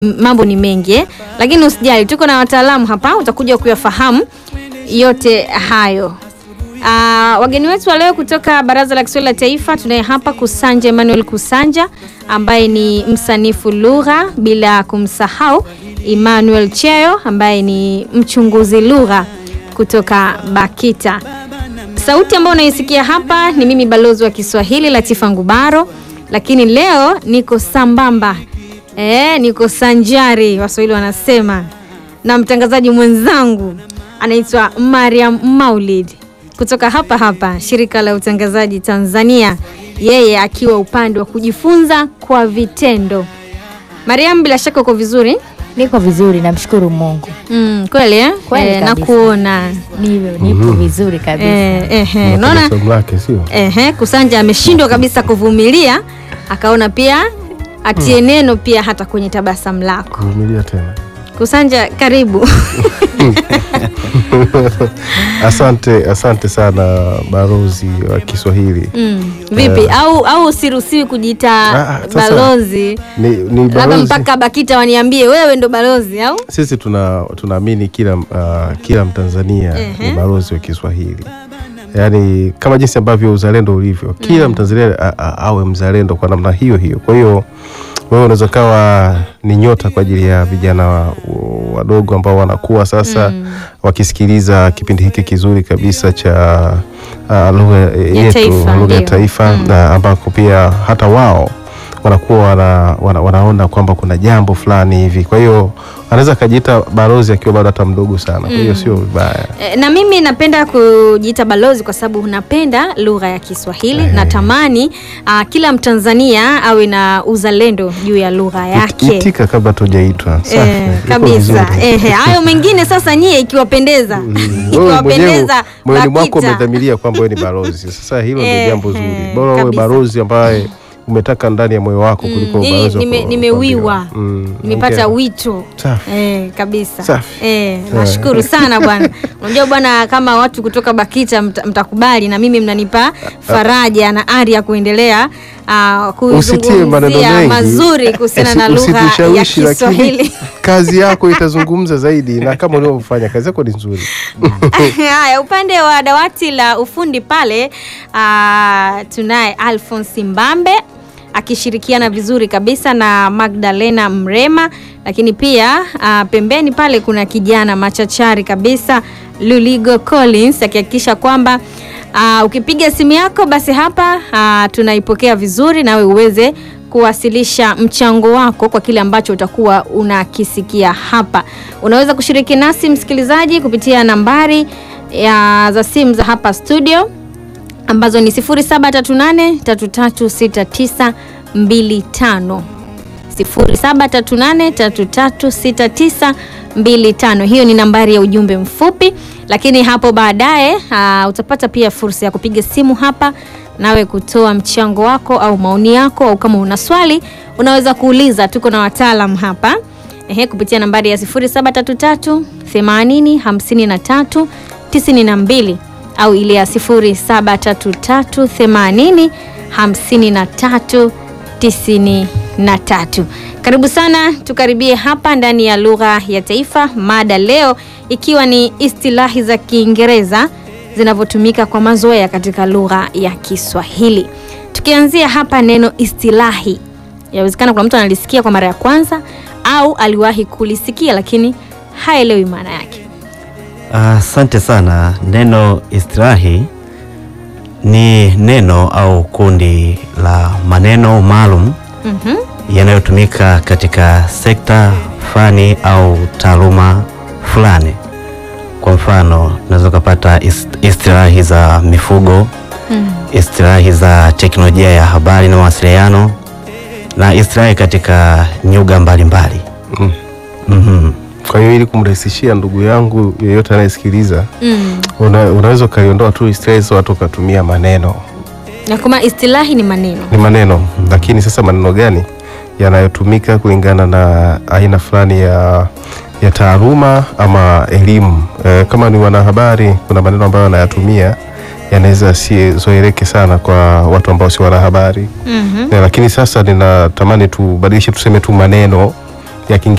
m- mambo ni mengi eh? Lakini usijali, tuko na wataalamu hapa, utakuja kuyafahamu yote hayo. Ah, wageni wetu wa leo kutoka Baraza la Kiswahili la Taifa tunaye hapa Kusanja Emmanuel Kusanja ambaye ni msanifu lugha, bila kumsahau Emmanuel Cheo ambaye ni mchunguzi lugha kutoka BAKITA. Sauti ambayo unaisikia hapa ni mimi balozi wa Kiswahili Latifa Ngubaro, lakini leo niko sambamba e, niko sanjari, Waswahili wanasema, na mtangazaji mwenzangu anaitwa Mariam Maulid kutoka hapa hapa shirika la utangazaji Tanzania, yeye akiwa upande wa kujifunza kwa vitendo. Mariam, bila shaka uko vizuri? Niko vizuri, namshukuru Mungu. Mm, kweli eh? Kweli Eh, kabisa. nakuona Nipo, nipo vizuri kabisa. eh, eh, eh, Unapenda unaona somo lake sio? Ehe, Kusanja ameshindwa kabisa kuvumilia, akaona pia atie neno pia hata kwenye tabasamu lako. Vumilia tena. Kusanja, karibu. Asante, asante sana balozi wa Kiswahili. Mm, vipi? Au au usiruhusiwi kujiita Ah, sasa- balozi, Ni, ni labda balozi. mpaka BAKITA waniambie wewe ndo balozi au? Sisi tuna tunaamini kila uh, kila Mtanzania Ehe. ni balozi wa Kiswahili, yaani kama jinsi ambavyo uzalendo ulivyo, kila Mtanzania a- a- awe mzalendo kwa namna hiyo hiyo. Kwa hiyo wewe unaweza kawa ni nyota kwa ajili ya vijana wa- wadogo ambao wanakuwa sasa wakisikiliza kipindi hiki kizuri kabisa cha uh, lugha yetu, taifa, lugha ya ndio. taifa na ambako pia hata wao wanakuwa wana, wana, wanaona kwamba kuna jambo fulani hivi. Kwa hiyo anaweza akajiita balozi akiwa bado hata mdogo sana, kwa hiyo sio vibaya. E, na mimi napenda kujiita balozi kwa sababu napenda lugha ya Kiswahili. Eh. Natamani ah, kila Mtanzania awe na uzalendo juu ya lugha yake. Itika kabla tujaitwa. Safi. Eh, Iko kabisa. vizuri. Ehe, hayo mengine sasa nyie ikiwapendeza. Wewe mwenyewe Ikiwapendeza moyoni mwako BAKITA. umedhamiria kwamba wewe ni balozi. Sasa hilo ndio Eh, jambo zuri. eh, Bora uwe kabisa. balozi ambaye umetaka ndani ya moyo wako kuliko Mm, balozi wa nime- ku- nimewiwa kuambiwa. Mm, nimepata hongera. wito Safi. eh, kabisa Safi. eh, nashukuru sana bwana. Unajua bwana, kama watu kutoka BAKITA mta, mtakubali na mimi mnanipa faraja na ari ya kuendelea uh, Usitie maneno kuzungumzia mengi. mazuri kuhusiana na Usi- lugha ya usitushawishi, lakini Kiswahili. kazi yako itazungumza zaidi, na kama ulivyofanya kazi yako ni nzuri. Haya, upande wa dawati la ufundi pale ah, tunaye Alphonse Mbambe akishirikiana vizuri kabisa na Magdalena Mrema, lakini pia ah, pembeni pale kuna kijana machachari kabisa Luligo Collins akihakikisha kwamba ah, ukipiga simu yako basi hapa ah, tunaipokea vizuri nawe uweze kuwasilisha mchango wako kwa kile ambacho utakuwa unakisikia hapa. Unaweza kushiriki nasi msikilizaji kupitia nambari ya za simu za hapa studio ambazo ni 0738336925 0738336925. Hiyo ni nambari ya ujumbe mfupi, lakini hapo baadaye ah, utapata pia fursa ya kupiga simu hapa nawe kutoa mchango wako au maoni yako, au kama una swali unaweza kuuliza. Tuko na wataalam hapa ehe, kupitia nambari ya 0733 80 53 92 au ile ya 0733 80 53 93. Karibu sana, tukaribie hapa ndani ya lugha ya taifa, mada leo ikiwa ni istilahi za Kiingereza zinavyotumika kwa mazoea katika lugha ya Kiswahili. Tukianzia hapa neno istilahi, yawezekana kuna mtu analisikia kwa mara ya kwanza au aliwahi kulisikia lakini haelewi maana yake. Asante sana. Neno istilahi ni neno au kundi la maneno maalum Mhm. yanayotumika katika sekta, fani au taaluma fulani. Kwa mfano, unaweza ukapata ist- istilahi za mifugo, Mm. istilahi za teknolojia ya habari na mawasiliano na istilahi katika nyuga mbalimbali. Mm. Mhm. Kwa hiyo ili kumrahisishia ndugu yangu yeyote anayesikiliza, Mm. una, unaweza ukaiondoa tu stress, watu ukatumia maneno Na kama istilahi ni maneno ni maneno lakini sasa maneno gani yanayotumika kulingana na aina fulani ya, ya taaluma ama elimu e, kama ni wanahabari kuna maneno ambayo wanayatumia yanaweza yasizoeleke sana kwa watu ambao si wanahabari Mhm. e, lakini sasa ninatamani tubadilishe tuseme tu maneno ya Kiingereza